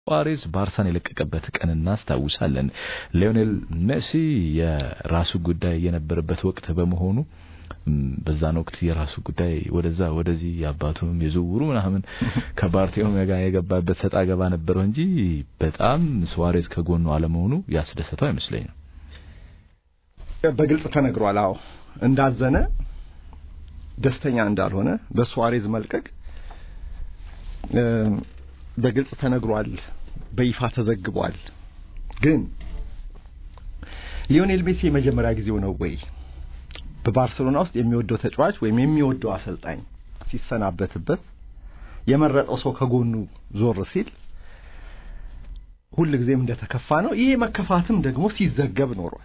ሱዋሬዝ ባርሳን የለቀቀበት ቀን እናስታውሳለን። ሊዮኔል ሜሲ የራሱ ጉዳይ የነበረበት ወቅት በመሆኑ በዛን ወቅት የራሱ ጉዳይ ወደዛ ወደዚህ የአባቱም የዝውውሩ ምናምን ከባርቴሜው ጋር የገባበት ሰጣ ገባ ነበረው እንጂ በጣም ሱዋሬዝ ከጎኑ አለመሆኑ ያስደሰተው አይመስለኝም። በግልጽ ተነግሯል። አዎ እንዳዘነ ደስተኛ እንዳልሆነ በሱዋሬዝ መልቀቅ በግልጽ ተነግሯል፣ በይፋ ተዘግቧል። ግን ሊዮኔል ሜሲ የመጀመሪያ ጊዜው ነው ወይ በባርሴሎና ውስጥ የሚወደው ተጫዋች ወይም የሚወደው አሰልጣኝ ሲሰናበትበት የመረጠው ሰው ከጎኑ ዞር ሲል ሁል ጊዜም እንደተከፋ ነው። ይሄ መከፋትም ደግሞ ሲዘገብ ኖሯል።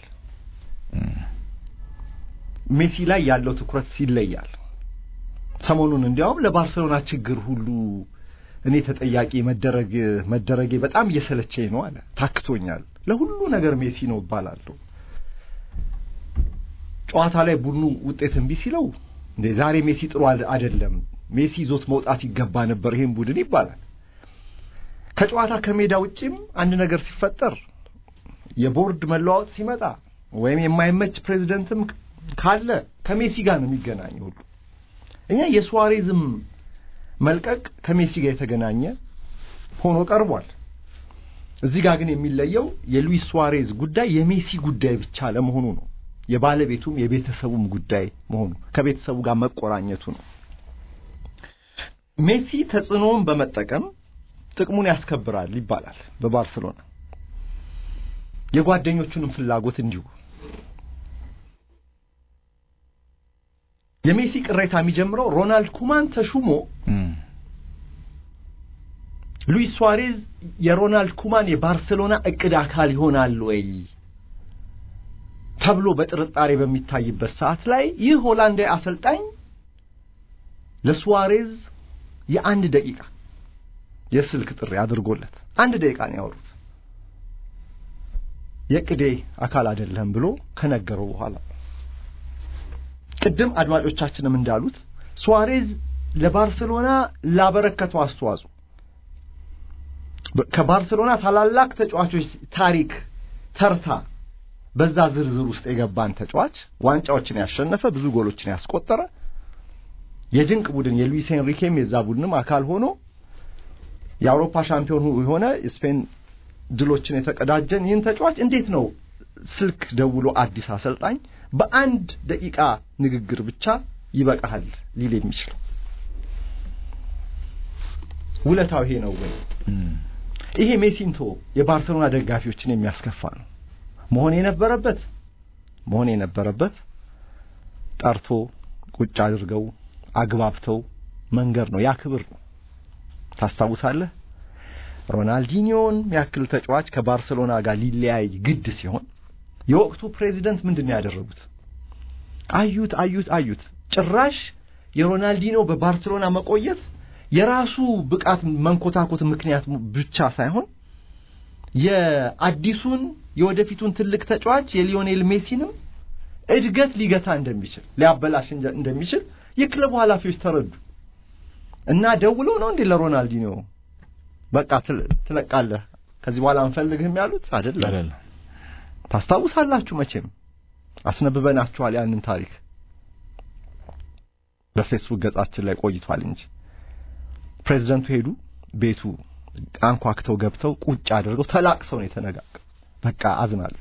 ሜሲ ላይ ያለው ትኩረት ይለያል። ሰሞኑን እንዲያውም ለባርሴሎና ችግር ሁሉ እኔ ተጠያቂ መደረግ መደረጌ በጣም እየሰለቸኝ ነው አለ። ታክቶኛል፣ ለሁሉ ነገር ሜሲ ነው እባላለሁ። ጨዋታ ላይ ቡድኑ ውጤት እምቢ ሲለው እንዴ ዛሬ ሜሲ ጥሩ አይደለም፣ ሜሲ ይዞት መውጣት ይገባ ነበር ይሄን ቡድን ይባላል። ከጨዋታ ከሜዳ ውጪም አንድ ነገር ሲፈጠር የቦርድ መለዋወጥ ሲመጣ ወይም የማይመች ፕሬዚደንትም ካለ ከሜሲ ጋር ነው የሚገናኘው ሁሉ እኛ የሱዋሬዝም መልቀቅ ከሜሲ ጋር የተገናኘ ሆኖ ቀርቧል። እዚህ ጋር ግን የሚለየው የሉዊስ ሱዋሬዝ ጉዳይ የሜሲ ጉዳይ ብቻ ለመሆኑ ነው። የባለቤቱም የቤተሰቡም ጉዳይ መሆኑ ከቤተሰቡ ጋር መቆራኘቱ ነው። ሜሲ ተጽዕኖውን በመጠቀም ጥቅሙን ያስከብራል ይባላል በባርሰሎና የጓደኞቹንም ፍላጎት እንዲሁ የሜሲ ቅሬታ የሚጀምረው ሮናልድ ኩማን ተሹሞ ሉዊስ ሱዋሬዝ የሮናልድ ኩማን የባርሴሎና እቅድ አካል ይሆናል ወይ ተብሎ በጥርጣሬ በሚታይበት ሰዓት ላይ ይህ ሆላንዳዊ አሰልጣኝ ለሱዋሬዝ የአንድ ደቂቃ የስልክ ጥሪ አድርጎለት አንድ ደቂቃ ነው ያወሩት። የቅዴ አካል አይደለም ብሎ ከነገረው በኋላ ቅድም አድማጮቻችንም እንዳሉት ሱዋሬዝ ለባርሴሎና ላበረከተው አስተዋጽኦ ከባርሴሎና ታላላቅ ተጫዋቾች ታሪክ ተርታ በዛ ዝርዝር ውስጥ የገባን ተጫዋች ዋንጫዎችን ያሸነፈ ብዙ ጎሎችን ያስቆጠረ የድንቅ ቡድን የሉዊስ ኤንሪኬም የዛ ቡድንም አካል ሆኖ የአውሮፓ ሻምፒዮን የሆነ ስፔን ድሎችን የተቀዳጀን ይህን ተጫዋች እንዴት ነው ስልክ ደውሎ አዲስ አሰልጣኝ በአንድ ደቂቃ ንግግር ብቻ ይበቃሃል ሊል የሚችለው? ውለታው ይሄ ነው ወይ? ይሄ ሜሲንቶ የባርሴሎና ደጋፊዎችን የሚያስከፋ ነው መሆን የነበረበት መሆን የነበረበት ጠርቶ ቁጭ አድርገው አግባብተው መንገር ነው። ያ ክብር ነው። ታስታውሳለህ ሮናልዲኒዮን ያክል ተጫዋች ከባርሴሎና ጋር ሊለያይ ግድ ሲሆን የወቅቱ ፕሬዚደንት ምንድን ነው ያደረጉት? አዩት አዩት አዩት። ጭራሽ የሮናልዲኒዮ በባርሴሎና መቆየት የራሱ ብቃት መንኮታኮት ምክንያት ብቻ ሳይሆን የአዲሱን የወደፊቱን ትልቅ ተጫዋች የሊዮኔል ሜሲንም እድገት ሊገታ እንደሚችል ሊያበላሽ እንደሚችል የክለቡ ኃላፊዎች ተረዱ እና ደውለው ነው እንዴ ለሮናልዲኒዮ በቃ ትለቃለህ ከዚህ በኋላ አንፈልግህም ያሉት አይደለም። ታስታውሳላችሁ መቼም አስነብበናችኋል ያንን ታሪክ በፌስቡክ ገጻችን ላይ ቆይቷል እንጂ ፕሬዚደንቱ ሄዱ ቤቱ አንኳክተው ገብተው ቁጭ አድርገው ተላቅሰው ነው የተነጋገሩ በቃ አዝናለሁ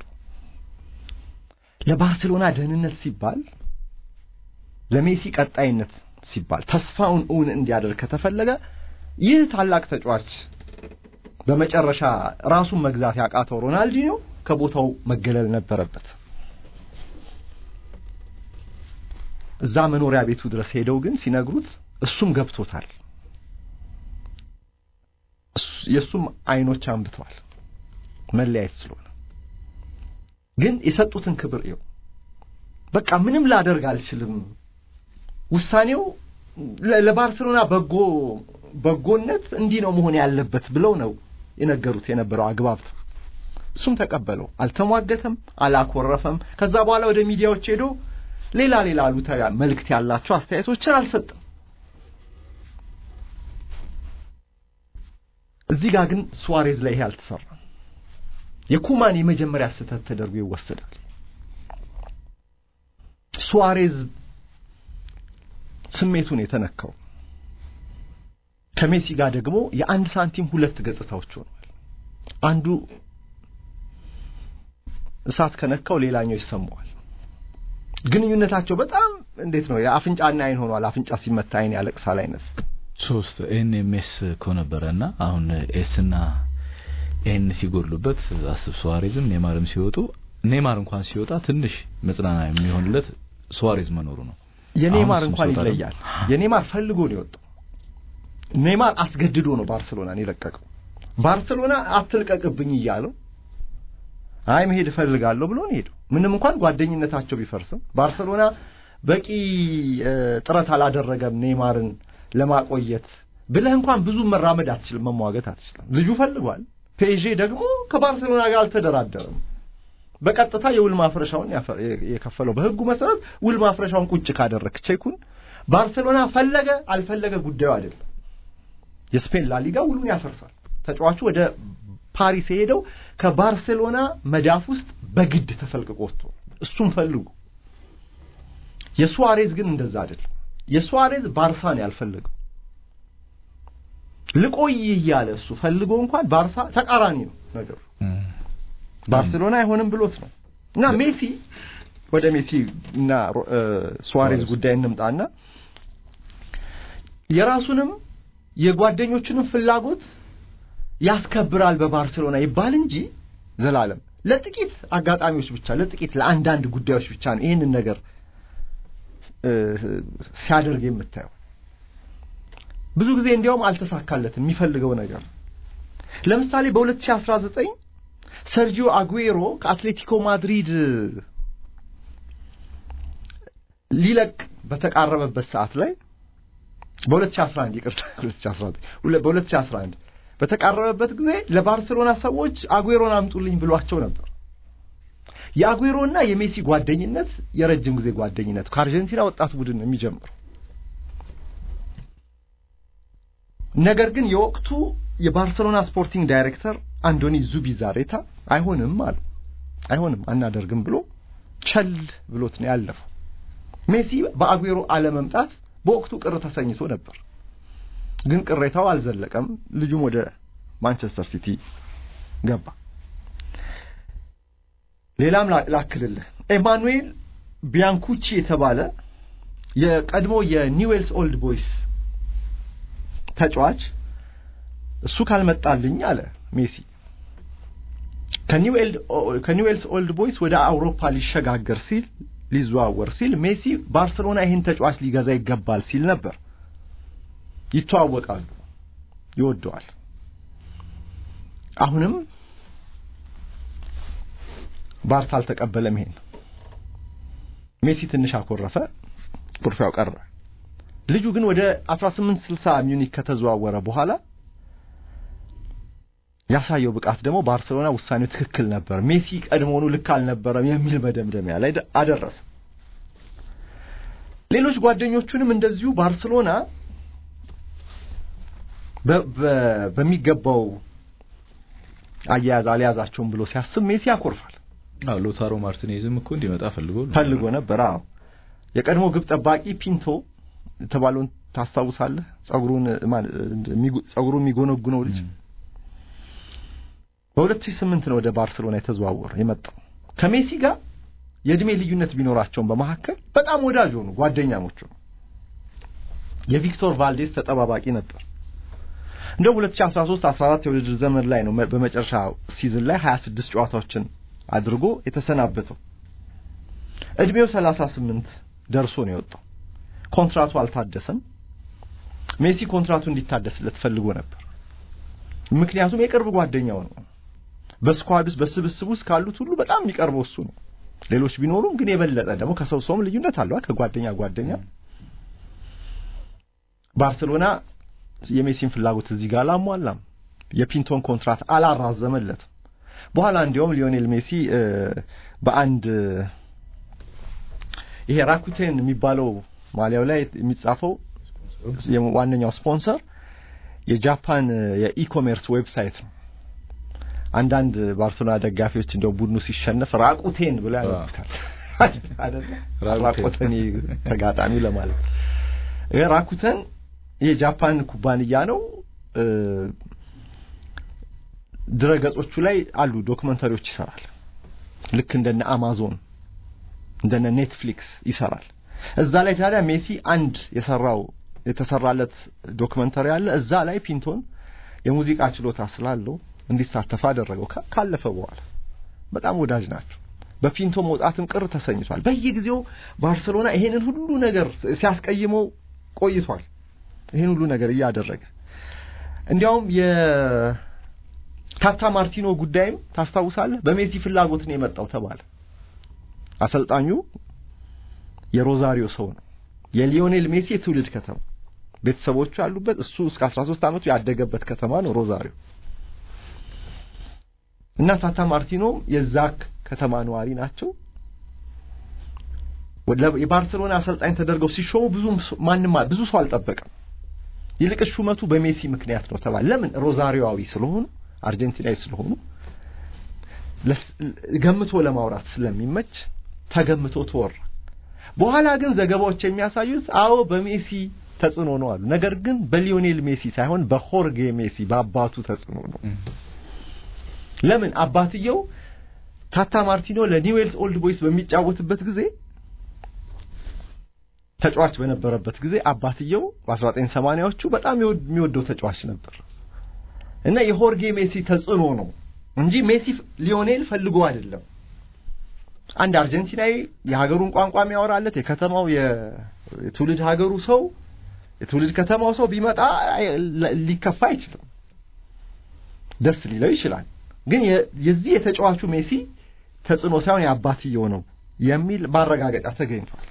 ለባርሴሎና ደህንነት ሲባል ለሜሲ ቀጣይነት ሲባል ተስፋውን እውን እንዲያደርግ ከተፈለገ ይህ ታላቅ ተጫዋች በመጨረሻ ራሱን መግዛት ያቃተው ሮናልዲኒዮ ከቦታው መገለል ነበረበት። እዛ መኖሪያ ቤቱ ድረስ ሄደው ግን ሲነግሩት እሱም ገብቶታል። የእሱም አይኖች አንብተዋል መለያየት ስለሆነ ግን የሰጡትን ክብር ይው በቃ ምንም ላደርግ አልችልም ውሳኔው ለባርሴሎና በጎ በጎነት እንዲህ ነው መሆን ያለበት ብለው ነው የነገሩት የነበረው አግባብት እሱም ተቀበለው አልተሟገተም አላኮረፈም ከዛ በኋላ ወደ ሚዲያዎች ሄዶ ሌላ ሌላ አሉታዊ መልእክት ያላቸው አስተያየቶችን አልሰጥም እዚህ ጋር ግን ሱዋሬዝ ላይ ይሄ አልተሰራም። የኩማን የመጀመሪያ ስህተት ተደርጎ ይወሰዳል። ሱዋሬዝ ስሜቱን የተነካው ከሜሲ ጋር ደግሞ የአንድ ሳንቲም ሁለት ገጽታዎች ሆነዋል። አንዱ እሳት ከነካው ሌላኛው ይሰማዋል። ግንኙነታቸው በጣም እንዴት ነው የአፍንጫና አይን ሆኗል። አፍንጫ ሲመታ አይን ያለቅሳል አይነት ሶስት ኤን ኤም ኤስ እኮ ነበረና አሁን ኤስና ኤን ሲጎድሉበት አስብ ሱዋሬዝም ኔማርም ሲወጡ ኔማር እንኳን ሲወጣ ትንሽ መጽናና የሚሆንለት ሱዋሬዝ መኖሩ ነው። የኔማር አሁን እንኳን እሱም ሲወጣ ይለያል። የኔማር ፈልጎ ነው የወጣው። ኔማር አስገድዶ ነው ባርሰሎናን የለቀቀው። ባርሰሎና አትልቀቅብኝ እያለው አይ መሄድ እፈልጋለሁ ብሎ ነው ሄደው። ምንም እንኳን ጓደኝነታቸው ቢፈርስም ባርሰሎና በቂ እ፣ ጥረት አላደረገም ኔማርን ለማቆየት ብለህ እንኳን ብዙ መራመድ አትችልም፣ መሟገት አትችልም። ልጁ ፈልጓል። ፔዤ ደግሞ ከባርሰሎና ጋር አልተደራደረም። በቀጥታ የውል ማፍረሻውን ያፈ- የከፈለው በሕጉ መሰረት ውል ማፍረሻውን ቁጭ ካደረክ ቼኩን ባርሰሎና ፈለገ አልፈለገ ጉዳዩ አይደለም። የስፔን ላሊጋ ውሉን ያፈርሳል። ተጫዋቹ ወደ ፓሪስ የሄደው ከባርሴሎና መዳፍ ውስጥ በግድ ተፈልቅቆ ወጥቶ እሱም ፈልጉ። የሱዋሬዝ ግን እንደዛ አይደለም። የሱዋሬዝ ባርሳን ያልፈለገው ልቆይ እያለ እሱ ፈልጎ እንኳን ባርሳ ተቃራኒ ነው ነገሩ። እም። ባርሴሎና አይሆንም ብሎት ነው እና ሜሲ ወደ ሜሲ እና ሮ- እ፣ ሱዋሬዝ ጉዳይ እንምጣና የራሱንም የጓደኞቹንም ፍላጎት ያስከብራል በባርሴሎና ይባል እንጂ ዘላለም ለጥቂት አጋጣሚዎች ብቻ ለጥቂት ለአንዳንድ ጉዳዮች ብቻ ነው ይህንን ነገር እ፣ ሲያደርግ የምታየው። ብዙ ጊዜ እንዲያውም አልተሳካለትም የሚፈልገው ነገር። ለምሳሌ በ2019 ሰርጂዮ አጉዌሮ ከአትሌቲኮ ማድሪድ ሊለቅ በተቃረበበት ሰዓት ላይ በ2011 ይቅርታ 2019 ሁለ- በ2011 በተቃረበበት ጊዜ ለባርሴሎና ሰዎች አጉዌሮን አምጡልኝ ብሏቸው ነበር። የአጉዌሮና የሜሲ ጓደኝነት የረጅም ጊዜ ጓደኝነት ከአርጀንቲና ወጣት ቡድን ነው የሚጀምረው። ነገር ግን የወቅቱ የባርሰሎና ስፖርቲንግ ዳይሬክተር አንዶኒ ዙቢዛሬታ አይሆንም አሉ። አይሆንም አናደርግም ብሎ ቸል ብሎት ነው ያለፈው። ሜሲ በአጉዌሮ አለመምጣት በወቅቱ ቅር ተሰኝቶ ነበር። ግን ቅሬታው አልዘለቀም። ልጁም ወደ ማንቸስተር ሲቲ ገባ። ሌላም ላ- ላክልልህ ኤማኑኤል ቢያንኩቺ የተባለ የቀድሞ የኒውዌልስ ኦልድ ቦይስ ተጫዋች እሱ ካልመጣልኝ አለ ሜሲ ከኒውኤል- ከኒውዌልስ ኦልድ ቦይስ ወደ አውሮፓ ሊሸጋገር ሲል ሊዘዋወር ሲል ሜሲ ባርሰሎና ይህን ተጫዋች ሊገዛ ይገባል ሲል ነበር። ይተዋወቃሉ፣ ይወደዋል። አሁንም ባርሳ አልተቀበለም። ይሄን ሜሲ ትንሽ አኮረፈ፣ ኩርፊያው ቀረ። ልጁ ግን ወደ 1860 ሚዩኒክ ከተዘዋወረ በኋላ ያሳየው ብቃት ደግሞ ባርሰሎና ውሳኔው ትክክል ነበር፣ ሜሲ ቀድሞውኑ ልክ አልነበረም የሚል መደምደሚያ ላይ ደ- አደረሰ። ሌሎች ጓደኞቹንም እንደዚሁ ባርሰሎና በ- በ- በሚገባው አያያዝ አልያዛቸውም ብሎ ሲያስብ ሜሲ ያኮርፋል። አዎ ሎታሮ ማርቲኔዝም እኮ እንዲመጣ ፈልጎ ነው ፈልጎ ነበር። አዎ የቀድሞ ግብ ጠባቂ ፒንቶ የተባለውን ታስታውሳለህ? ጸጉሩን ማን የሚጎ- ጸጉሩን የሚጎነጉነው ልጅ እም። በ2008 ነው ወደ ባርሰሎና የተዘዋወረ የመጣው። ከሜሲ ጋር የእድሜ ልዩነት ቢኖራቸውም በመካከል በጣም ወዳጅ ሆኑ፣ ጓደኛሞች ሆኑ። የቪክቶር ቫልዴስ ተጠባባቂ ነበር። እንደ 2013 14 የውድድር ዘመን ላይ ነው መ- በመጨረሻ ሲዝን ላይ 26 ጨዋታዎችን አድርጎ የተሰናበተው። እድሜው 38 ደርሶ ነው የወጣው። ኮንትራቱ አልታደሰም። ሜሲ ኮንትራቱ እንዲታደስለት ፈልጎ ነበር። ምክንያቱም የቅርብ ጓደኛው ነው። በስኳድ ውስጥ በስብስብ ውስጥ ካሉት ሁሉ በጣም የሚቀርበው እሱ ነው። ሌሎች ቢኖሩም ግን የበለጠ ደግሞ ከሰው ሰውም ልዩነት አለው ከጓደኛ ጓደኛ። ባርሴሎና የሜሲን ፍላጎት እዚህ ጋር አላሟላም። የፒንቶን ኮንትራት አላራዘመለትም። በኋላ እንዲያውም ሊዮኔል ሜሲ እ፣ በአንድ ይሄ ራኩቴን የሚባለው ማሊያው ላይ የሚጻፈው ዋነኛው ስፖንሰር የጃፓን የኢኮሜርስ ዌብሳይት ነው። አንዳንድ ባርሴሎና ደጋፊዎች እንደው ቡድኑ ሲሸነፍ ራቁቴን ብለው ያነቡታል አይደለ? ራቁቴን ተጋጣሚ ለማለት ይሄ ራኩተን የጃፓን ኩባንያ ነው። ድረገጾቹ ላይ አሉ ዶክመንተሪዎች ይሰራል። ልክ እንደነ አማዞን እንደነ ኔትፍሊክስ ይሰራል። እዛ ላይ ታዲያ ሜሲ አንድ የሰራው የተሰራለት ዶክመንተሪ አለ። እዛ ላይ ፒንቶን የሙዚቃ ችሎታ ስላለው እንዲሳተፍ አደረገው። ካለፈ በኋላ በጣም ወዳጅ ናቸው። በፒንቶ መውጣትም ቅር ተሰኝቷል። በየጊዜው ባርሰሎና ይሄንን ሁሉ ነገር ሲያስቀይመው ቆይቷል። ይሄን ሁሉ ነገር እያደረገ እንዲያውም የታታ ማርቲኖ ጉዳይም ታስታውሳለህ፣ በሜሲ ፍላጎት ነው የመጣው ተባለ። አሰልጣኙ የሮዛሪዮ ሰው ነው። የሊዮኔል ሜሲ የትውልድ ከተማ ቤተሰቦቹ ያሉበት እሱ እስከ 13 ዓመቱ ያደገበት ከተማ ነው ሮዛሪዮ እና ታታ ማርቲኖም የዛ ከተማ ነዋሪ ናቸው። የባርሰሎና አሰልጣኝ ተደርገው ሲሾሙ ብዙ ማንም ብዙ ሰው አልጠበቀም። ይልቅስ ሹመቱ በሜሲ ምክንያት ነው ተባለ። ለምን? ሮዛሪዮዊ ስለሆኑ አርጀንቲናዊ ስለሆኑ ገምቶ ለማውራት ስለሚመች ተገምቶ ተወራ። በኋላ ግን ዘገባዎች የሚያሳዩት አዎ በሜሲ ተጽዕኖ ነው አሉ። ነገር ግን በሊዮኔል ሜሲ ሳይሆን በሆርጌ ሜሲ በአባቱ ተጽዕኖ ነው። ለምን? አባትየው ታታ ማርቲኖ ለኒውዌልስ ኦልድ ቦይስ በሚጫወትበት ጊዜ ተጫዋች በነበረበት ጊዜ አባትየው በ1980ዎቹ በጣም የሚወደው ተጫዋች ነበር እና የሆርጌ ሜሲ ተጽዕኖ ነው እንጂ ሜሲ ሊዮኔል ፈልጎ አይደለም። አንድ አርጀንቲናዊ የሀገሩን ቋንቋ የሚያወራለት የከተማው የትውልድ ሀገሩ ሰው የትውልድ ከተማው ሰው ቢመጣ ሊከፋ አይችልም፣ ደስ ሊለው ይችላል። ግን የዚህ የተጫዋቹ ሜሲ ተጽዕኖ ሳይሆን የአባትየው ነው የሚል ማረጋገጫ ተገኝቷል።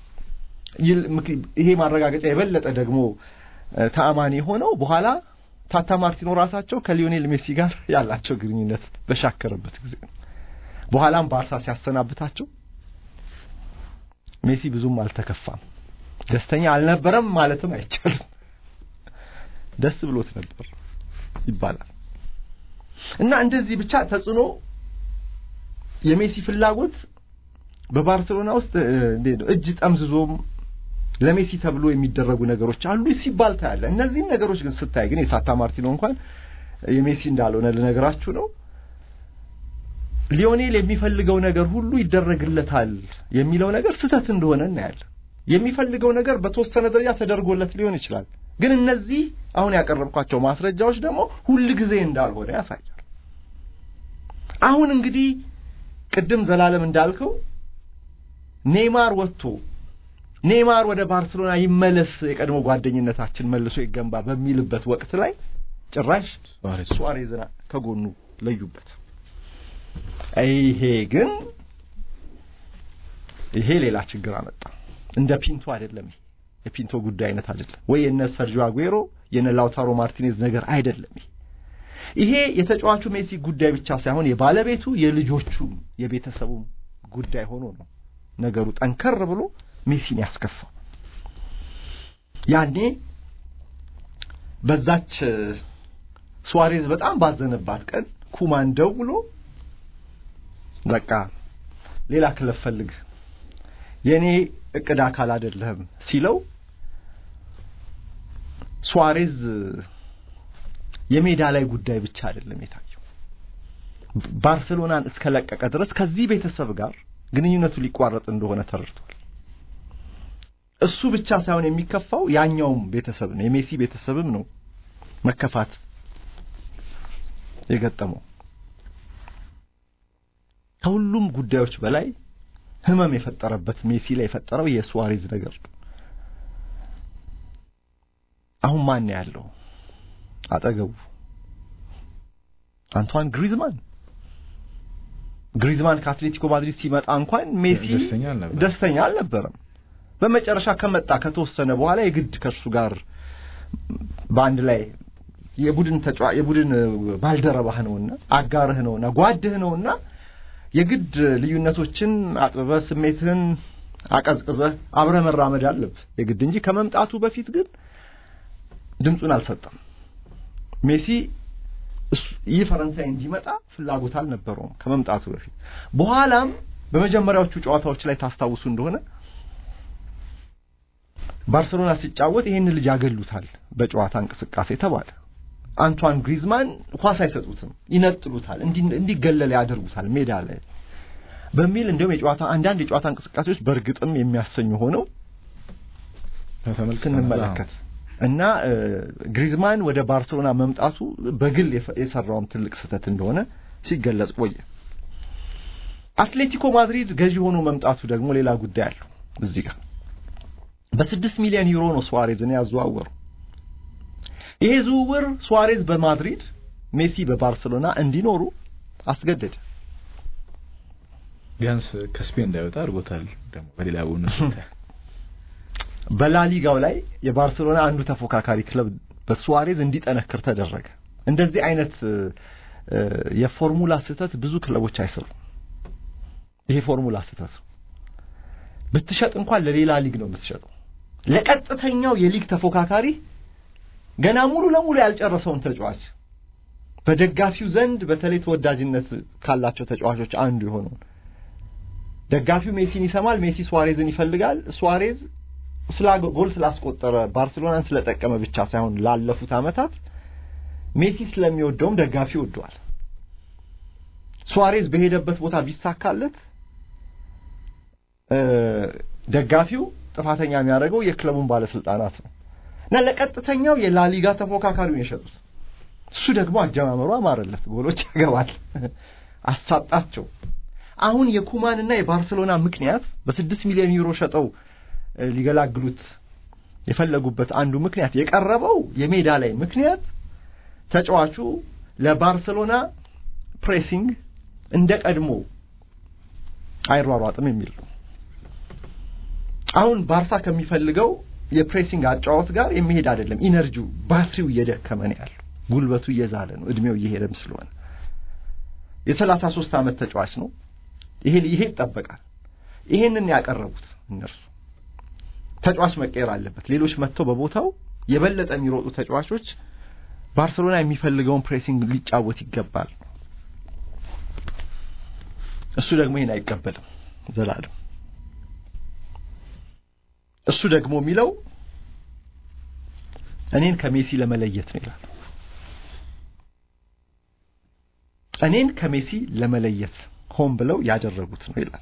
ይሄ ማረጋገጫ የበለጠ ደግሞ ተአማኒ የሆነው በኋላ ታታ ማርቲኖ ራሳቸው ከሊዮኔል ሜሲ ጋር ያላቸው ግንኙነት በሻከረበት ጊዜ ነው። በኋላም ባርሳ ሲያሰናብታቸው ሜሲ ብዙም አልተከፋም፣ ደስተኛ አልነበረም ማለትም አይቻልም። ደስ ብሎት ነበር ይባላል። እና እንደዚህ ብቻ ተጽዕኖ የሜሲ ፍላጎት በባርሴሎና ውስጥ እንዴት ነው እጅ ጠምዝዞም ለሜሲ ተብሎ የሚደረጉ ነገሮች አሉ ሲባል ታያለ። እነዚህን ነገሮች ግን ስታይ ግን የታታ ማርቲኖ እንኳን የሜሲ እንዳልሆነ ልነግራችሁ ነው። ሊዮኔል የሚፈልገው ነገር ሁሉ ይደረግለታል የሚለው ነገር ስህተት እንደሆነ እናያለን። የሚፈልገው ነገር በተወሰነ ደረጃ ተደርጎለት ሊሆን ይችላል። ግን እነዚህ አሁን ያቀረብኳቸው ማስረጃዎች ደግሞ ሁል ጊዜ እንዳልሆነ ያሳያል። አሁን እንግዲህ ቅድም ዘላለም እንዳልከው ኔይማር ወጥቶ ኔይማር ወደ ባርሴሎና ይመለስ፣ የቀድሞ ጓደኝነታችን መልሶ ይገንባ በሚልበት ወቅት ላይ ጭራሽ ሱዋሬዝን ከጎኑ ለዩበት። ይሄ ግን ይሄ ሌላ ችግር አመጣ። እንደ ፒንቶ አይደለም። ይሄ የፒንቶ ጉዳይ አይነት አይደለም ወይ የነ ሰርጂዮ አጉዌሮ የነ ላውታሮ ማርቲኔዝ ነገር አይደለም። ይሄ ይሄ የተጫዋቹ ሜሲ ጉዳይ ብቻ ሳይሆን የባለቤቱ የልጆቹም የቤተሰቡም ጉዳይ ሆኖ ነው ነገሩ ጠንከር ብሎ ሜሲን ያስከፋው። ያኔ በዛች ሱዋሬዝ በጣም ባዘነባት ቀን ኩማን ደውሎ በቃ ሌላ ክለብ ፈልግ የኔ እቅድ አካል አይደለህም ሲለው ሱዋሬዝ የሜዳ ላይ ጉዳይ ብቻ አይደለም የታየው። ባርሴሎናን እስከለቀቀ ድረስ ከዚህ ቤተሰብ ጋር ግንኙነቱ ሊቋረጥ እንደሆነ ተረድቷል። እሱ ብቻ ሳይሆን የሚከፋው ያኛውም ቤተሰብ ነው፣ የሜሲ ቤተሰብም ነው መከፋት የገጠመው። ከሁሉም ጉዳዮች በላይ ህመም የፈጠረበት ሜሲ ላይ የፈጠረው የሱዋሬዝ ነገር ነው። አሁን ማን ያለው አጠገቡ? አንቷን ግሪዝማን ግሪዝማን ከአትሌቲኮ ማድሪድ ሲመጣ እንኳን ሜሲ ደስተኛ አልነበረም። በመጨረሻ ከመጣ ከተወሰነ በኋላ የግድ ከእሱ ጋር በአንድ ላይ የቡድን ተጫዋ የቡድን ባልደረባህ ነውና አጋርህ ነውና ጓድህ ነውና የግድ ልዩነቶችን አጥብበህ ስሜትህን አቀዝቅዘህ አብረህ መራመድ አለብህ የግድ እንጂ ከመምጣቱ በፊት ግን ድምፁን አልሰጠም። ሜሲ ይህ ፈረንሳይ እንዲመጣ ፍላጎት አልነበረውም ከመምጣቱ በፊት። በኋላም በመጀመሪያዎቹ ጨዋታዎች ላይ ታስታውሱ እንደሆነ ባርሰሎና ሲጫወት ይህን ልጅ ያገሉታል በጨዋታ እንቅስቃሴ ተባለ። አንቷን ግሪዝማን ኳስ አይሰጡትም፣ ይነጥሉታል፣ እንዲገለል ያደርጉታል ሜዳ ላይ በሚል እንዲሁም የጨዋታ አንዳንድ የጨዋታ እንቅስቃሴዎች በእርግጥም የሚያሰኙ ሆነው ስንመለከት እና ግሪዝማን ወደ ባርሰሎና መምጣቱ በግል የሰራውም ትልቅ ስህተት እንደሆነ ሲገለጽ ቆየ። አትሌቲኮ ማድሪድ ገዢ ሆኖ መምጣቱ ደግሞ ሌላ ጉዳይ አለው። እዚህ ጋር በስድስት ሚሊዮን ዩሮ ነው ሱዋሬዝን ያዘዋወሩ። ይሄ ዝውውር ሱዋሬዝ በማድሪድ ሜሲ በባርሰሎና እንዲኖሩ አስገደደ። ቢያንስ ከስፔን እንዳይወጣ አድርጎታል። ደግሞ በሌላ ቡን በላሊጋው ላይ የባርሰሎና አንዱ ተፎካካሪ ክለብ በሱዋሬዝ እንዲጠነክር ተደረገ። እንደዚህ አይነት የፎርሙላ ስህተት ብዙ ክለቦች አይሰሩም። ይሄ ፎርሙላ ስህተት ብትሸጥ እንኳን ለሌላ ሊግ ነው የምትሸጠው። ለቀጥተኛው የሊግ ተፎካካሪ ገና ሙሉ ለሙሉ ያልጨረሰውን ተጫዋች በደጋፊው ዘንድ በተለይ ተወዳጅነት ካላቸው ተጫዋቾች አንዱ የሆነውን ደጋፊው ሜሲን ይሰማል። ሜሲ ሱዋሬዝን ይፈልጋል። ሱዋሬዝ ጎል ስላስቆጠረ ባርሴሎናን ስለጠቀመ ብቻ ሳይሆን ላለፉት ዓመታት ሜሲ ስለሚወደውም ደጋፊ ወደዋል። ሱዋሬዝ በሄደበት ቦታ ቢሳካለት ደጋፊው ጥፋተኛ የሚያደርገው የክለቡን ባለስልጣናት ነው እና ለቀጥተኛው የላሊጋ ተፎካካሪውን የሸጡት እሱ ደግሞ አጀማመሩ አማረለት፣ ጎሎች ያገባል፣ አሳጣቸው። አሁን የኩማንና የባርሰሎና ምክንያት በስድስት ሚሊዮን ዩሮ ሸጠው ሊገላግሉት የፈለጉበት አንዱ ምክንያት የቀረበው የሜዳ ላይ ምክንያት ተጫዋቹ ለባርሰሎና ፕሬሲንግ እንደ ቀድሞ አይሯሯጥም የሚል ነው። አሁን ባርሳ ከሚፈልገው የፕሬሲንግ አጫዋት ጋር የሚሄድ አይደለም። ኢነርጂው ባትሪው እየደከመ ነው ያለው፣ ጉልበቱ እየዛለ ነው፣ እድሜው እየሄደም ስለሆነ የሰላሳ ሶስት ዓመት ተጫዋች ነው። ይሄ ይሄ ይጠበቃል። ይሄንን ያቀረቡት እነርሱ ተጫዋች መቀየር አለበት። ሌሎች መጥተው በቦታው የበለጠ የሚሮጡ ተጫዋቾች ባርሰሎና የሚፈልገውን ፕሬሲንግ ሊጫወት ይገባል። እሱ ደግሞ ይሄን አይቀበልም ዘላለም። እሱ ደግሞ የሚለው እኔን ከሜሲ ለመለየት ነው ይላል። እኔን ከሜሲ ለመለየት ሆን ብለው ያደረጉት ነው ይላል።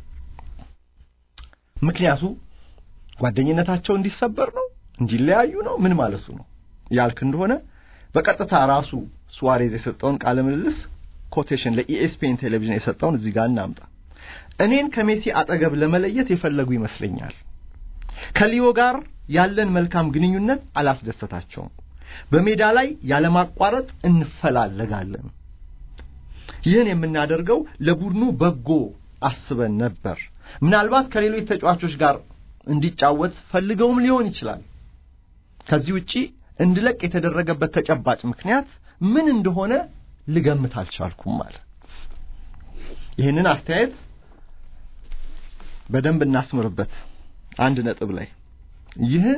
ምክንያቱ ጓደኝነታቸው እንዲሰበር ነው፣ እንዲለያዩ ነው፣ ምን ማለቱ ነው ያልክ እንደሆነ በቀጥታ ራሱ ሱዋሬዝ የሰጠውን ቃለ ምልልስ ኮቴሽን ለኢኤስፒኤን ቴሌቪዥን የሰጠውን እዚህ ጋር እናምጣ። እኔን ከሜሲ አጠገብ ለመለየት የፈለጉ ይመስለኛል። ከሊዮ ጋር ያለን መልካም ግንኙነት አላስደሰታቸውም። በሜዳ ላይ ያለማቋረጥ እንፈላለጋለን። ይህን የምናደርገው ለቡድኑ በጎ አስበን ነበር። ምናልባት ከሌሎች ተጫዋቾች ጋር እንዲጫወት ፈልገውም ሊሆን ይችላል። ከዚህ ውጪ እንድለቅ የተደረገበት ተጨባጭ ምክንያት ምን እንደሆነ ልገምት አልቻልኩም ማለት። ይህንን አስተያየት በደንብ እናስምርበት። አንድ ነጥብ ላይ ይህን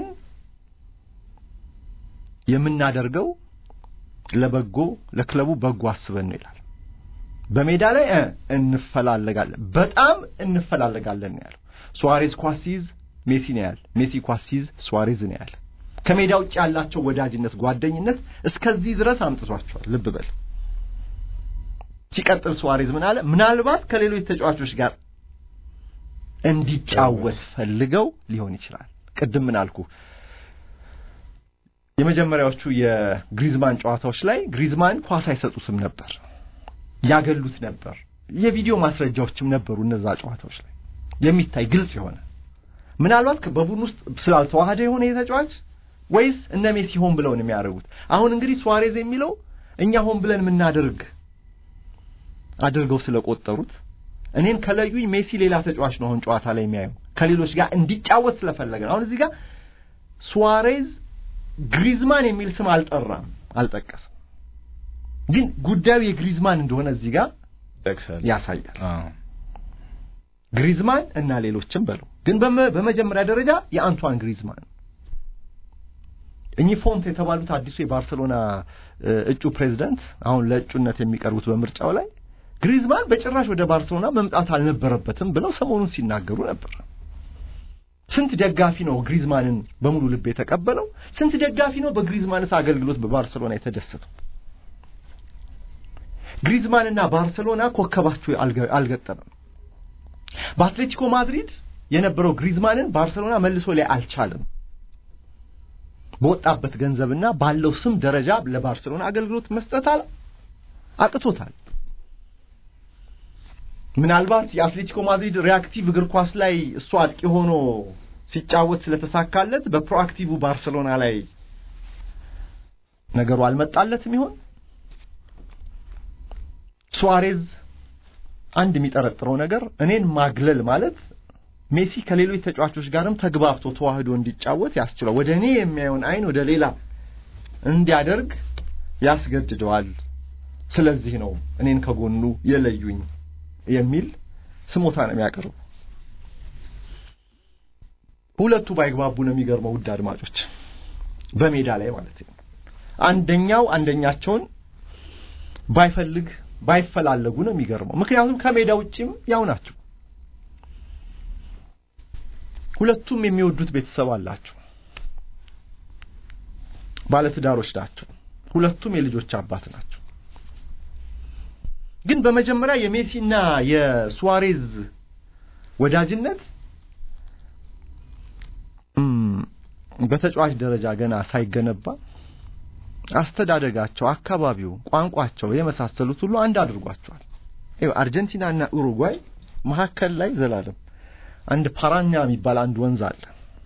የምናደርገው ለበጎ ለክለቡ በጎ አስበን ነው ይላል። በሜዳ ላይ እንፈላለጋለን፣ በጣም እንፈላለጋለን ነው ያለው። ሱዋሬዝ ኳስ ሲይዝ ሜሲ ነው ያለ፣ ሜሲ ኳስ ሲይዝ ሱዋሬዝ ነው ያለ። ከሜዳ ውጭ ያላቸው ወዳጅነት፣ ጓደኝነት እስከዚህ ድረስ አምጥቷቸዋል። ልብ በል። ሲቀጥል ሱዋሬዝ ምን አለ? ምናልባት ከሌሎች ተጫዋቾች ጋር እንዲጫወት ፈልገው ሊሆን ይችላል። ቅድም ምን አልኩ? የመጀመሪያዎቹ የግሪዝማን ጨዋታዎች ላይ ግሪዝማን ኳስ አይሰጡትም ነበር፣ ያገሉት ነበር። የቪዲዮ ማስረጃዎችም ነበሩ እነዛ ጨዋታዎች ላይ የሚታይ ግልጽ የሆነ ምናልባት በቡድን ውስጥ ስላልተዋሃደ የሆነ የተጫዋች ወይስ እነ ሜሲ ሆን ብለው ነው የሚያደርጉት? አሁን እንግዲህ ሱዋሬዝ የሚለው እኛ ሆን ብለን የምናደርግ አድርገው ስለቆጠሩት እኔን ከለዩኝ ሜሲ ሌላ ተጫዋች ነው አሁን ጨዋታ ላይ የሚያየው ከሌሎች ጋር እንዲጫወት ስለፈለገ ነው። አሁን እዚህ ጋር ሱዋሬዝ ግሪዝማን የሚል ስም አልጠራም፣ አልጠቀስም። ግን ጉዳዩ የግሪዝማን እንደሆነ እዚህ ጋር ያሳያል። ግሪዝማን እና ሌሎችም በሉ ግን በመጀመሪያ ደረጃ የአንቷን ግሪዝማን እኚህ ፎንት የተባሉት አዲሱ የባርሰሎና እጩ ፕሬዝዳንት አሁን ለእጩነት የሚቀርቡት በምርጫው ላይ ግሪዝማን በጭራሽ ወደ ባርሰሎና መምጣት አልነበረበትም ብለው ሰሞኑን ሲናገሩ ነበር። ስንት ደጋፊ ነው ግሪዝማንን በሙሉ ልብ የተቀበለው? ስንት ደጋፊ ነው በግሪዝማንስ አገልግሎት በባርሰሎና የተደሰተው? ግሪዝማንና ባርሰሎና ኮከባቸው አልገጠመም። በአትሌቲኮ ማድሪድ የነበረው ግሪዝማንን ባርሰሎና መልሶ ላይ አልቻለም። በወጣበት ገንዘብና ባለው ስም ደረጃ ለባርሰሎና አገልግሎት መስጠት አቅቶታል። ምናልባት የአትሌቲኮ ማድሪድ ሪያክቲቭ እግር ኳስ ላይ እሱ አጥቂ ሆኖ ሲጫወት ስለተሳካለት በፕሮአክቲቭ ባርሰሎና ላይ ነገሩ አልመጣለትም ይሆን? ሱዋሬዝ አንድ የሚጠረጥረው ነገር እኔን ማግለል ማለት ሜሲ ከሌሎች ተጫዋቾች ጋርም ተግባብቶ ተዋህዶ እንዲጫወት ያስችለው ወደ እኔ የሚያየውን አይን ወደ ሌላ እንዲያደርግ ያስገድደዋል። ስለዚህ ነው እኔን ከጎኑ የለዩኝ የሚል ስሞታ ነው የሚያቀርቡ። ሁለቱ ባይግባቡ ነው የሚገርመው። ውድ አድማጮች፣ በሜዳ ላይ ማለት ነው። አንደኛው አንደኛቸውን ባይፈልግ ባይፈላለጉ ነው የሚገርመው። ምክንያቱም ከሜዳ ውጪም ያው ናቸው። ሁለቱም የሚወዱት ቤተሰብ አላቸው። ባለትዳሮች ናቸው። ሁለቱም የልጆች አባት ናቸው። ግን በመጀመሪያ የሜሲና የሱዋሬዝ ወዳጅነት በተጫዋች ደረጃ ገና ሳይገነባ አስተዳደጋቸው፣ አካባቢው፣ ቋንቋቸው የመሳሰሉት ሁሉ አንድ አድርጓቸዋል። አርጀንቲናና ኡሩጓይ መካከል ላይ ዘላለም አንድ ፓራኛ የሚባል አንድ ወንዝ አለ።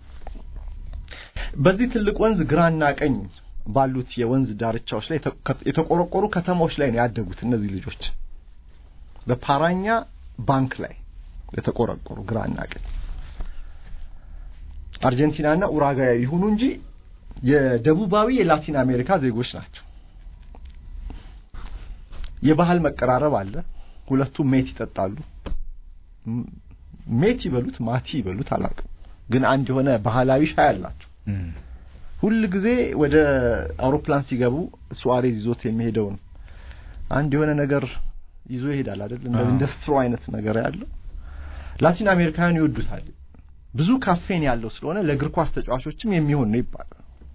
በዚህ ትልቅ ወንዝ ግራና ቀኝ ባሉት የወንዝ ዳርቻዎች ላይ የተቆረቆሩ ከተማዎች ላይ ነው ያደጉት እነዚህ ልጆች። በፓራኛ ባንክ ላይ የተቆረቆሩ ግራና ቀኝ አርጀንቲናና ኡራጓይ ይሁኑ እንጂ የደቡባዊ የላቲን አሜሪካ ዜጎች ናቸው። የባህል መቀራረብ አለ። ሁለቱም ሜት ይጠጣሉ። ሜት ይበሉት ማቲ ይበሉት አላውቅም፣ ግን አንድ የሆነ ባህላዊ ሻይ አላቸው። ሁል ጊዜ ወደ አውሮፕላን ሲገቡ ሱዋሬዝ ይዞት የሚሄደውን አንድ የሆነ ነገር ይዞ ይሄዳል አይደል? እንደ ስትሮ አይነት ነገር ያለው ላቲን አሜሪካውያን ይወዱታል። ብዙ ካፌን ያለው ስለሆነ ለእግር ኳስ ተጫዋቾችም የሚሆን ነው ይባላል።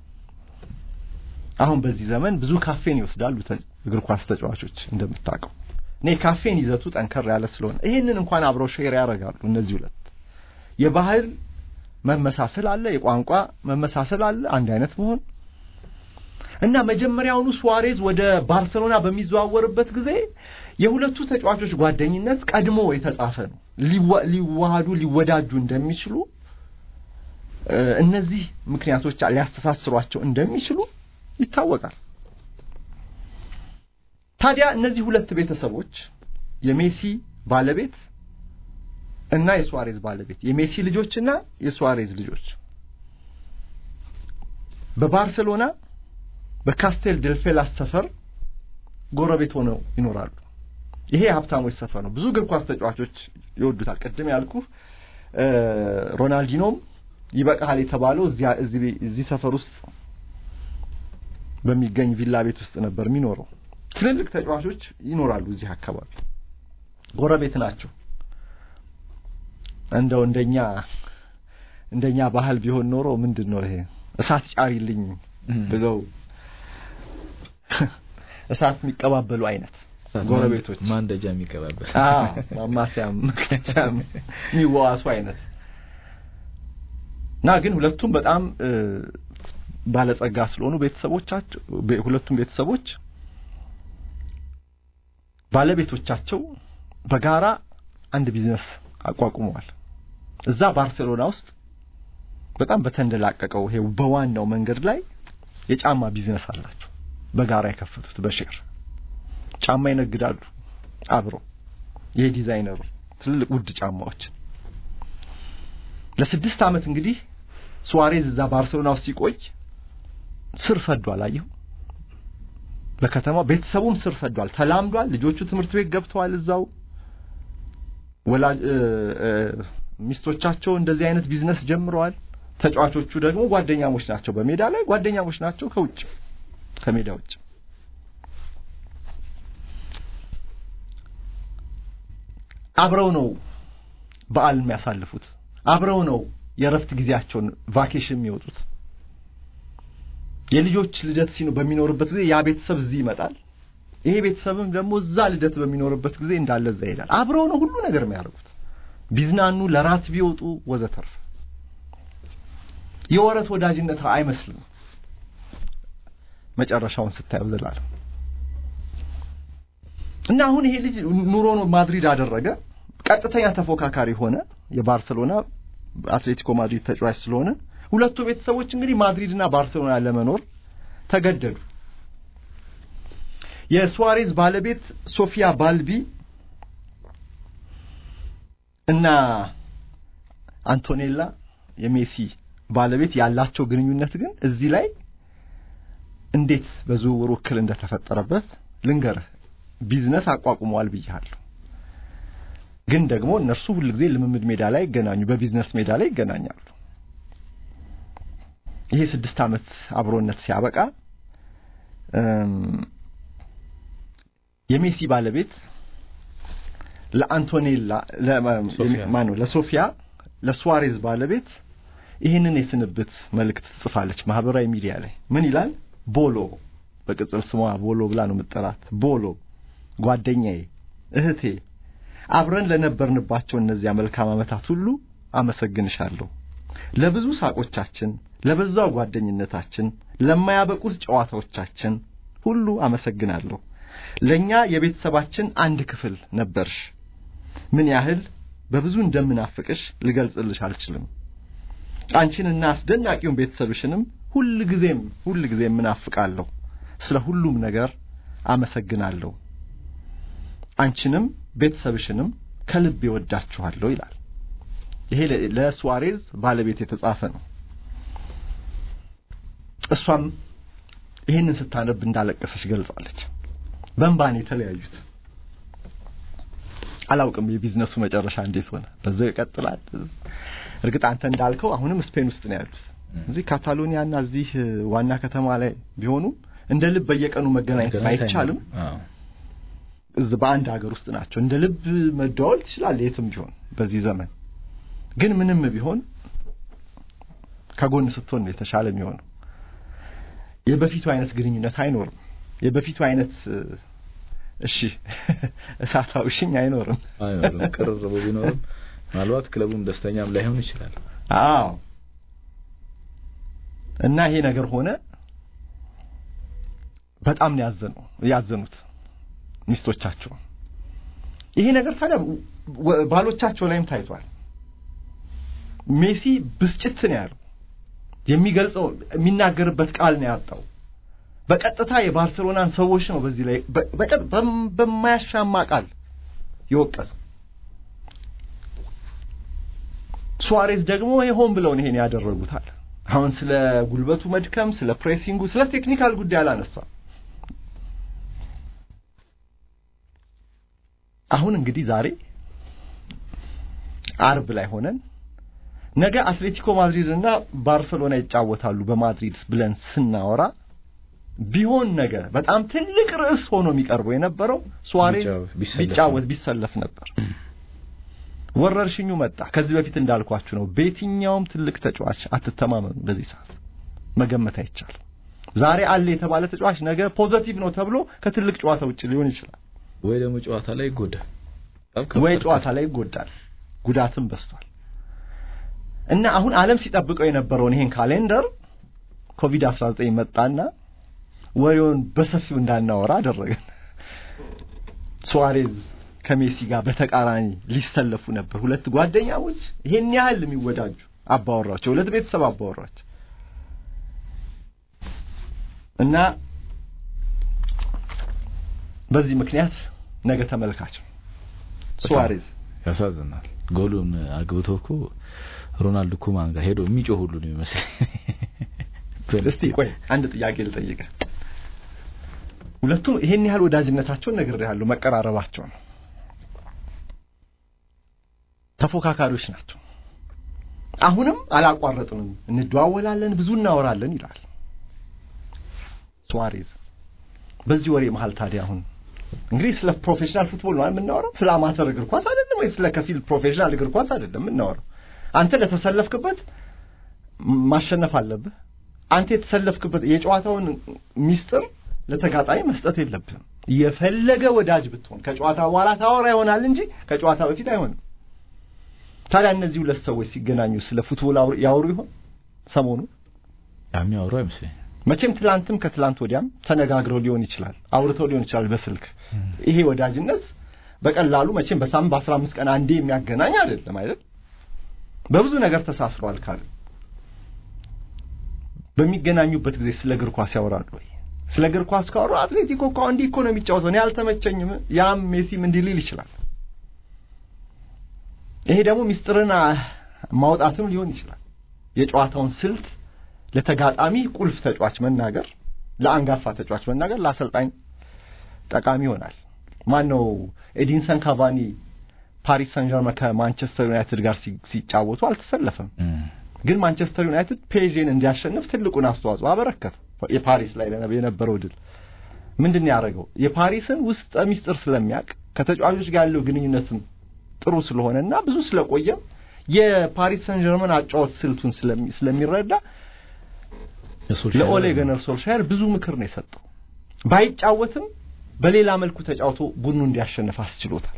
አሁን በዚህ ዘመን ብዙ ካፌን ይወስዳሉ እግር ኳስ ተጫዋቾች እንደምታውቀው። እኔ ካፌን ይዘቱ ጠንከር ያለ ስለሆነ ይሄንን እንኳን አብረው ሼር ያደርጋሉ። እነዚህ ሁለት የባህል መመሳሰል አለ፣ የቋንቋ መመሳሰል አለ፣ አንድ አይነት መሆን እና መጀመሪያውኑ ሱዋሬዝ ወደ ባርሰሎና በሚዘዋወርበት ጊዜ የሁለቱ ተጫዋቾች ጓደኝነት ቀድሞ የተጻፈ ነው። ሊዋሃዱ ሊወዳጁ እንደሚችሉ እነዚህ ምክንያቶች ሊያስተሳስሯቸው እንደሚችሉ ይታወቃል። ታዲያ እነዚህ ሁለት ቤተሰቦች የሜሲ ባለቤት እና የሱዋሬዝ ባለቤት የሜሲ ልጆችና የሱዋሬዝ ልጆች በባርሴሎና በካስቴል ዴልፌላስ ሰፈር ጎረቤት ሆነው ይኖራሉ። ይሄ የሀብታሞች ሰፈር ነው። ብዙ እግር ኳስ ተጫዋቾች ይወዱታል። ቅድም ያልኩ ሮናልዲኖም ይበቃሃል የተባለው እዚህ ሰፈር ውስጥ በሚገኝ ቪላ ቤት ውስጥ ነበር የሚኖረው። ትልልቅ ተጫዋቾች ይኖራሉ እዚህ አካባቢ፣ ጎረቤት ናቸው። እንደው እንደኛ እንደኛ ባህል ቢሆን ኖሮ ምንድን ነው ይሄ እሳት ጫሪልኝ ብለው እሳት የሚቀባበሉ አይነት ጎረቤቶች ማንደጃ የሚቀባበል ማማሲያም መክተቻም የሚዋዋሱ አይነት እና ግን ሁለቱም በጣም ባለጸጋ ስለሆኑ ቤተሰቦቻቸው ሁለቱም ቤተሰቦች ባለቤቶቻቸው በጋራ አንድ ቢዝነስ አቋቁመዋል። እዛ ባርሴሎና ውስጥ በጣም በተንደላቀቀው ይሄ በዋናው መንገድ ላይ የጫማ ቢዝነስ አላቸው። በጋራ የከፈቱት በሼር ጫማ ይነግዳሉ አብረው። ይሄ ዲዛይነሩ ትልልቅ ውድ ጫማዎች ለስድስት ዓመት እንግዲህ ሱዋሬዝ እዛ ባርሴሎና ውስጥ ሲቆይ ስር ሰዷል። አየሁ በከተማው ቤተሰቡም ስር ሰዷል፣ ተላምዷል። ልጆቹ ትምህርት ቤት ገብተዋል እዛው ወላጅ ሚስቶቻቸው እንደዚህ አይነት ቢዝነስ ጀምረዋል። ተጫዋቾቹ ደግሞ ጓደኛሞች ናቸው። በሜዳ ላይ ጓደኛሞች ናቸው፣ ከውጭ ከሜዳ ውጭ አብረው ነው በዓል የሚያሳልፉት። አብረው ነው የእረፍት ጊዜያቸውን ቫኬሽን የሚወጡት። የልጆች ልደት ሲኖ በሚኖርበት ጊዜ ያ ቤተሰብ እዚህ ይመጣል። ይሄ ቤተሰብም ደግሞ እዛ ልደት በሚኖርበት ጊዜ እንዳለ እዛ ይሄዳል። አብረው ነው ሁሉ ነገር የሚያደርጉት። ቢዝናኑ፣ ለራት ቢወጡ ወዘተርፈ የወረት ወዳጅነት አይመስልም። መጨረሻውን ስታየው ዘላለም እና አሁን ይሄ ልጅ ኑሮ ነው ማድሪድ አደረገ። ቀጥተኛ ተፎካካሪ ሆነ። የባርሰሎና አትሌቲኮ ማድሪድ ተጫዋች ስለሆነ ሁለቱ ቤተሰቦች እንግዲህ ማድሪድና ባርሰሎና ለመኖር ተገደዱ። የሱዋሬዝ ባለቤት ሶፊያ ባልቢ እና አንቶኔላ የሜሲ ባለቤት ያላቸው ግንኙነት ግን እዚህ ላይ እንዴት በዝውውሩ እክል እንደተፈጠረበት ልንገርህ። ቢዝነስ አቋቁመዋል ብያለሁ። ግን ደግሞ እነርሱ ሁልጊዜ ልምምድ ሜዳ ላይ ይገናኙ፣ በቢዝነስ ሜዳ ላይ ይገናኛሉ። ይሄ ስድስት ዓመት አብሮነት ሲያበቃ የሜሲ ባለቤት ለአንቶኔላ ማን ነው ለሶፊያ ለሱዋሬዝ ባለቤት ይህንን የስንብት መልእክት ትጽፋለች ማህበራዊ ሚዲያ ላይ ምን ይላል? ቦሎ በቅጽል ስሟ ቦሎ ብላ ነው የምጠራት። ቦሎ ጓደኛዬ፣ እህቴ፣ አብረን ለነበርንባቸው እነዚያ መልካም ዓመታት ሁሉ አመሰግንሻለሁ። ለብዙ ሳቆቻችን፣ ለበዛው ጓደኝነታችን፣ ለማያበቁት ጨዋታዎቻችን ሁሉ አመሰግናለሁ። ለኛ የቤተሰባችን አንድ ክፍል ነበርሽ። ምን ያህል በብዙ እንደምናፍቅሽ ልገልጽልሽ አልችልም። አንቺንና አስደናቂውን ቤተሰብሽንም ሁል ጊዜም ሁል ጊዜም ምናፍቃለሁ። ስለ ሁሉም ነገር አመሰግናለሁ። አንቺንም ቤተሰብሽንም ከልብ ይወዳችኋለሁ ይላል። ይሄ ለሱዋሬዝ ባለቤት የተጻፈ ነው። እሷም ይህንን ስታነብ እንዳለቀሰች ገልጻለች። በእንባን የተለያዩት አላውቅም የቢዝነሱ መጨረሻ እንዴት ሆነ። በዛው ይቀጥላል። እርግጥ አንተ እንዳልከው አሁንም ስፔን ውስጥ ነው ያሉት። እዚህ ካታሎኒያና እዚህ ዋና ከተማ ላይ ቢሆኑ እንደ ልብ በየቀኑ መገናኘት አይቻልም። እዚህ በአንድ ሀገር ውስጥ ናቸው። እንደ ልብ መደዋወል ትችላለህ የትም ቢሆን በዚህ ዘመን። ግን ምንም ቢሆን ከጎን ስትሆን ነው የተሻለ የሚሆነው። የበፊቱ አይነት ግንኙነት አይኖርም። የበፊቱ አይነት እሺ እሳታዊ ሽኝ አይኖርም አይኖርም። ቅርርቡ ቢኖርም ምናልባት ክለቡም ደስተኛም ላይሆን ይችላል። አዎ እና ይሄ ነገር ሆነ። በጣም ነው ያዘኑ ያዘኑት ሚስቶቻቸው። ይሄ ነገር ታዲያ ባሎቻቸው ላይም ታይቷል። ሜሲ ብስጭት ነው ያለው። የሚገልጸው የሚናገርበት ቃል ነው ያጣው። በቀጥታ የባርሴሎናን ሰዎች ነው በዚህ ላይ በማያሻማ ቃል የወቀሰ። ሱዋሬዝ ደግሞ ሆን ብለው ይሄን ያደረጉታል። አሁን ስለ ጉልበቱ መድከም፣ ስለ ፕሬሲንጉ፣ ስለ ቴክኒካል ጉዳይ አላነሳም። አሁን እንግዲህ ዛሬ አርብ ላይ ሆነን ነገ አትሌቲኮ ማድሪድ እና ባርሰሎና ይጫወታሉ በማድሪድ ብለን ስናወራ ቢሆን ነገ በጣም ትልቅ ርዕስ ሆኖ የሚቀርበው የነበረው ሱዋሬዝ ቢጫወት ቢሰለፍ ነበር። ወረርሽኙ መጣ። ከዚህ በፊት እንዳልኳችሁ ነው። በየትኛውም ትልቅ ተጫዋች አትተማመኑ። በዚህ ሰዓት መገመት አይቻልም። ዛሬ አለ የተባለ ተጫዋች ነገ ፖዘቲቭ ነው ተብሎ ከትልቅ ጨዋታ ውጭ ሊሆን ይችላል፣ ወይ ደግሞ ጨዋታ ላይ ይጎዳል፣ ወይ ጨዋታ ላይ ይጎዳል። ጉዳትም በስቷል እና አሁን ዓለም ሲጠብቀው የነበረውን ይሄን ካሌንደር ኮቪድ 19 መጣና ወሬውን በሰፊው እንዳናወራ አደረገን። ሱዋሬዝ ከሜሲ ጋር በተቃራኒ ሊሰለፉ ነበር። ሁለት ጓደኛሞች ይሄን ያህል የሚወዳጁ አባወራቸው፣ ሁለት ቤተሰብ አባወራቸው እና በዚህ ምክንያት ነገ ተመልካች ሱዋሬዝ ያሳዝናል። ጎሉን አግብቶ እኮ ሮናልዶ ኩማን ጋር ሄዶ የሚጮህ ሁሉ ነው ይመስል። እስቲ ቆይ አንድ ጥያቄ ልጠይቅህ። ሁለቱም ይሄን ያህል ወዳጅነታቸውን ነግሬሃለሁ፣ መቀራረባቸው ነው። ተፎካካሪዎች ናቸው። አሁንም አላቋረጥንም፣ እንደዋወላለን፣ ብዙ እናወራለን ይላል ሱዋሬዝ። በዚህ ወሬ መሀል ታዲያ አሁን እንግዲህ ስለ ፕሮፌሽናል ፉትቦል ነው የምናወራው፣ ስለ አማተር እግር ኳስ አይደለም፣ ወይ ስለ ከፊል ፕሮፌሽናል እግር ኳስ አይደለም የምናወራው። አንተ ለተሰለፍክበት ማሸነፍ አለብህ። አንተ የተሰለፍክበት የጨዋታውን ሚስጥር ለተጋጣሚ መስጠት የለብህም። የፈለገ ወዳጅ ብትሆን ከጨዋታ በኋላ ታወራ ይሆናል እንጂ ከጨዋታ በፊት አይሆንም። ታዲያ እነዚህ ሁለት ሰዎች ሲገናኙ ስለ ፉትቦል ያወሩ ይሆን? ሰሞኑ የሚያወሩ አይመስለኝም። መቼም ትላንትም ከትላንት ወዲያም ተነጋግረው ሊሆን ይችላል፣ አውርተው ሊሆን ይችላል በስልክ። ይሄ ወዳጅነት በቀላሉ መቼም በሳምንት በአስራ አምስት ቀን አንዴ የሚያገናኝ አይደለም አይደል? በብዙ ነገር ተሳስረዋል ካለ በሚገናኙበት ጊዜ ስለ እግር ኳስ ያወራሉ ወይ? ስለ እግር ኳስ ካወሩ አትሌቲኮ እኮ እንዲህ እኮ ነው የሚጫወተው እኔ አልተመቸኝም፣ ያም ሜሲም እንዲህ ሊል ይችላል። ይሄ ደግሞ ሚስጥርን ማውጣትም ሊሆን ይችላል። የጨዋታውን ስልት ለተጋጣሚ ቁልፍ ተጫዋች መናገር፣ ለአንጋፋ ተጫዋች መናገር ለአሰልጣኝ ጠቃሚ ይሆናል። ማን ነው ኤዲንሰን ካቫኒ ፓሪስ ሰን ዠርመን ከማንቸስተር ዩናይትድ ጋር ሲጫወቱ አልተሰለፈም። ግን ማንቸስተር ዩናይትድ ፔዥን እንዲያሸንፍ ትልቁን አስተዋጽኦ አበረከተ። የፓሪስ ላይ የነበረው ድል ምንድን ነው ያደረገው? የፓሪስን ውስጠ ሚስጥር ስለሚያውቅ ከተጫዋቾች ጋር ያለው ግንኙነትም ጥሩ ስለሆነና ብዙ ስለቆየም የፓሪስ ሰን ጀርመን አጫወት ስልቱን ስለሚረዳ ለኦሌ ገነር ሶልሻየር ብዙ ምክር ነው የሰጠው። ባይጫወትም በሌላ መልኩ ተጫውቶ ቡድኑ እንዲያሸንፍ አስችሎታል።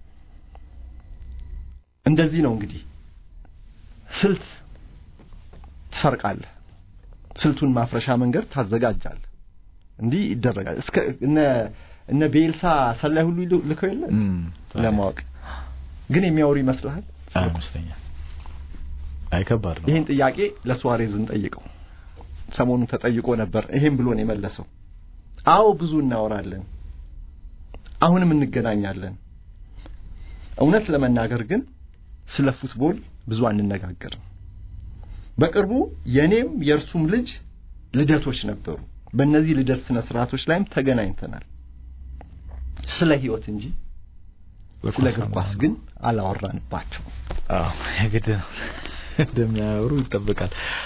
እንደዚህ ነው እንግዲህ ስልት ትሰርቃለህ፣ ስልቱን ማፍረሻ መንገድ ታዘጋጃለህ። እንዲህ ይደረጋል። እስከ እነ እነ ቤልሳ ሰላይ ሁሉ ልከው የለ ለማወቅ ግን የሚያወሩ ይመስልሃል? አይመስለኝም። አይከባድ ነው። ይህን ጥያቄ ለሱዋሬዝ እንጠይቀው። ሰሞኑን ተጠይቆ ነበር። ይሄን ብሎ ነው የመለሰው። አዎ ብዙ እናወራለን፣ አሁንም እንገናኛለን። እውነት ለመናገር ግን ስለ ፉትቦል ብዙ አንነጋገርም። በቅርቡ የኔም የእርሱም ልጅ ልደቶች ነበሩ። በእነዚህ ልደት ስነ ስርዓቶች ላይም ተገናኝተናል። ስለ ህይወት እንጂ ስለ እግር ኳስ ግን አላወራንባቸው። አዎ የግድ ነው እንደሚያወሩ ይጠበቃል።